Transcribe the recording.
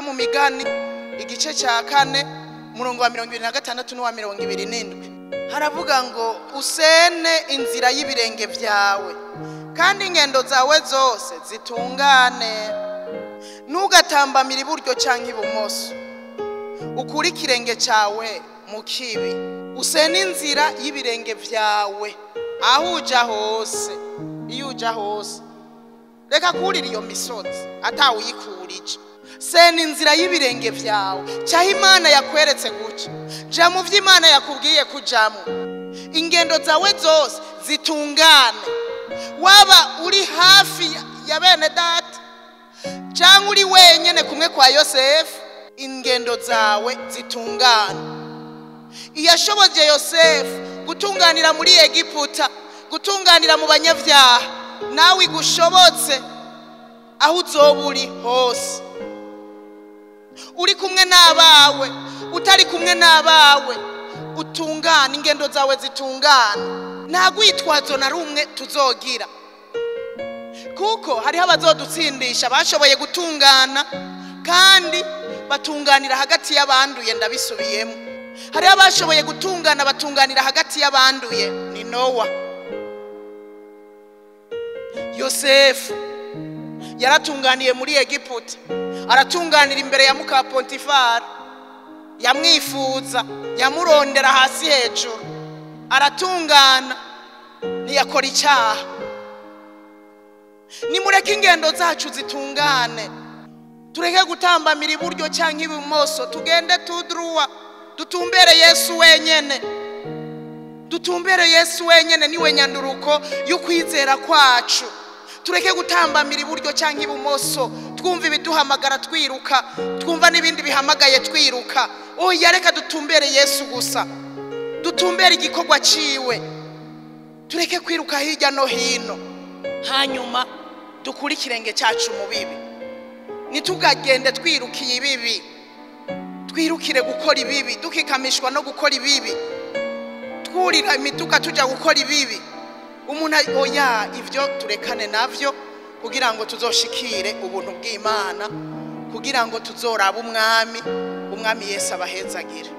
mu migani igice cya kane murongo wa mirongo ibiri na gatandatu n'uwa mirongo ibiri n'indwi haravuga ngo usene inzira y'ibirenge byawe kandi ingendo zawe zose zitungane ntugatambamire iburyo cyangwa ibumoso ukure ikirenge cyawe mu kibi usene inzira y'ibirenge byawe aho ujya hose iyo ujya hose reka kurira iyo misozi atawuyikurije sena inzira y'ibirenge byawe cyaho imana yakweretse guca jya mu byo imana yakubwiye kujyamo ingendo zawe zose zitungane waba uri hafi ya bene data cyangwa uri wenyine kumwe kwa yosefu ingendo zawe zitungane iyashobogeye yosefu gutunganira muri egiputa gutunganira mu banyabyaha nawe igushobotse aho uzoba uri hose uri kumwe n'abawe utari kumwe n'abawe utungane ingendo zawe zitungane nta rwitwazo na rumwe tuzogira kuko hariho abazodutsindisha bashoboye gutungana kandi batunganira hagati y'abanduye ndabisubiyemo hariho abashoboye gutungana batunganira hagati y'abanduye ni nowa yosefu yaratunganiye muri egiputa aratunganira imbere ya muka pontifari yamwifuza yamurondera hasi hejuru aratungana ntiyakora icyaha nimureke ingendo zacu zitungane tureke gutambamira iburyo cyangwa ibumoso tugende tuduruwa dutumbere yesu wenyine dutumbere yesu wenyine niwe nyanduruko y'ukwizera kwacu tureke gutambamira iburyo cyangwa ibumoso twumva ibiduhamagara twiruka twumva n'ibindi bihamagaye twiruka oya reka dutumbere yesu gusa dutumbere igikorwa cyiwe tureke kwiruka hirya no hino hanyuma dukure ikirenge cyacu mu bibi ntitugagende twirukiye ibibi twirukire gukora ibibi dukikamishwa no gukora ibibi twurira imiduga tujya gukora ibibi umuntu oya ibyo turekane nabyo kugira ngo tuzoshikire ubuntu bw'imana kugira ngo tuzorabe umwami umwami yesu abahezagira